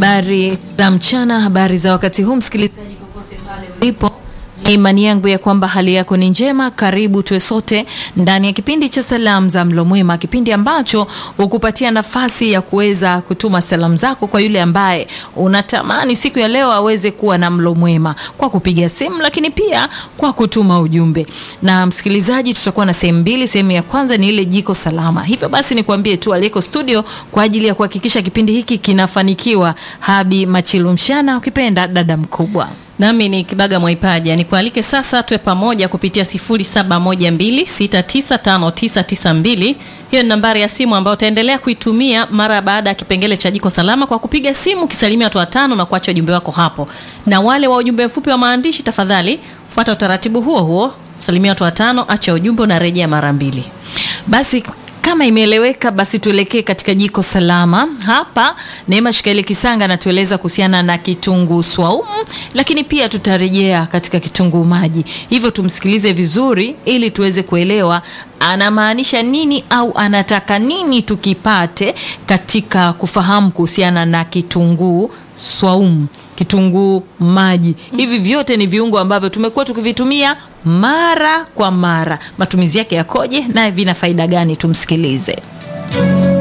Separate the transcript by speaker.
Speaker 1: Habari za mchana, habari za wakati huu, msikilizaji popote pale ulipo, ni imani yangu ya kwamba hali yako ni njema. Karibu tuwe sote ndani ya kipindi cha salamu za mlo mwema, kipindi ambacho hukupatia nafasi ya kuweza kutuma salamu zako kwa yule ambaye unatamani siku ya leo aweze kuwa na mlo mwema, kwa kupiga simu, lakini pia kwa kutuma ujumbe. Na msikilizaji, tutakuwa na sehemu mbili. Sehemu ya kwanza ni ile jiko salama. Hivyo basi nikwambie tu aliyeko studio kwa ajili ya kuhakikisha kipindi hiki kinafanikiwa, Habi Machilumshana, ukipenda dada mkubwa
Speaker 2: nami ni Kibaga Mwaipaja, nikualike sasa tuwe pamoja kupitia 0712695992. Hiyo ni nambari ya simu ambayo utaendelea kuitumia mara baada ya kipengele cha jiko salama kwa kupiga simu ukisalimia watu watano na kuacha ujumbe wako hapo. Na wale wa ujumbe mfupi wa maandishi, tafadhali fuata utaratibu huo huo, salimia watu watano, acha ujumbe, unarejea mara mbili.
Speaker 1: Basi kama imeeleweka, basi tuelekee katika jiko salama. Hapa Neema Shikaeli Kisanga anatueleza kuhusiana na kitunguu swaumu, lakini pia tutarejea katika kitunguu maji. Hivyo tumsikilize vizuri, ili tuweze kuelewa anamaanisha nini au anataka nini tukipate katika kufahamu kuhusiana na kitunguu swaumu, kitunguu maji. Hivi vyote ni viungo ambavyo tumekuwa tukivitumia mara kwa mara. Matumizi yake yakoje na vina faida gani? Tumsikilize.